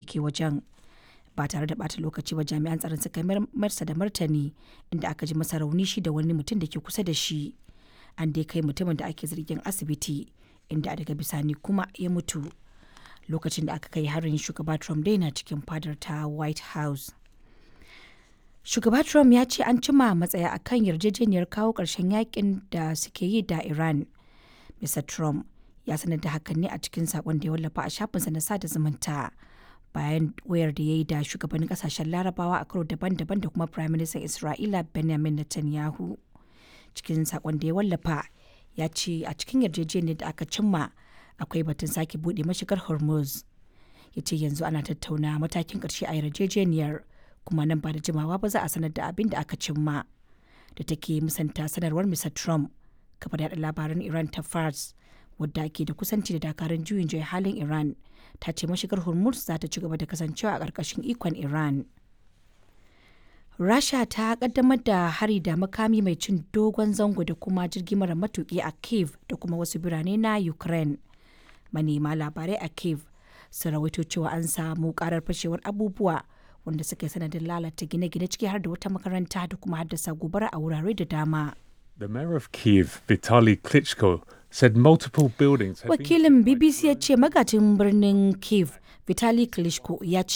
ke wajen. Ba tare da ɓata lokaci ba jami'an tsaron suka marsa da martani inda aka ji masa rauni shi da wani mutum da ke kusa da shi. An dai kai mutumin da ake zargin asibiti inda daga bisani kuma ya mutu. Lokacin da aka kai harin shugaba Trump dai na cikin fadar ta White House. Shugaba Trump ya ce an cima matsaya akan yarjejeniyar kawo ƙarshen yakin da suke yi da Iran. Mr. Trump ya sanar da hakan ne a cikin saƙon da ya wallafa a shafinsa na sada zumunta bayan wayar da ya yi da shugabannin kasashen larabawa a karo daban-daban da kuma Prime Minister Isra'ila Benjamin Netanyahu. Cikin saƙon da ya wallafa ya ce a cikin yarjejeniyar da aka cimma akwai batun sake buɗe mashigar Hormuz. Ya ce yanzu ana tattauna matakin ƙarshe a yarjejeniyar kuma nan ba da jimawa ba za a sanar da abin da aka cimma. Da take musanta sanarwar Mr. Trump, kafar yada labaran Iran ta Fars, wadda ke da kusanci da dakarun juyin juya halin Iran, ta ce mashigar Hormuz za ta ci gaba da kasancewa a ƙarƙashin ikon Iran. Rasha ta kaddamar da hari da makami mai cin dogon zango da kuma jirgi mara matuƙi a Kiev da kuma wasu birane na Ukraine. Manema labarai a Kiev sun rawaito cewa an samu karar fashewar abubuwa wanda suka yi sanadin lalata gine-gine ciki har da wata makaranta da kuma haddasa gobara a wurare da dama. The mayor of Kiev, Vitaly Klitschko, said multiple buildings had been Wakilin BBC ya ce magajin birnin Kiev, Vitali Klitschko ya ce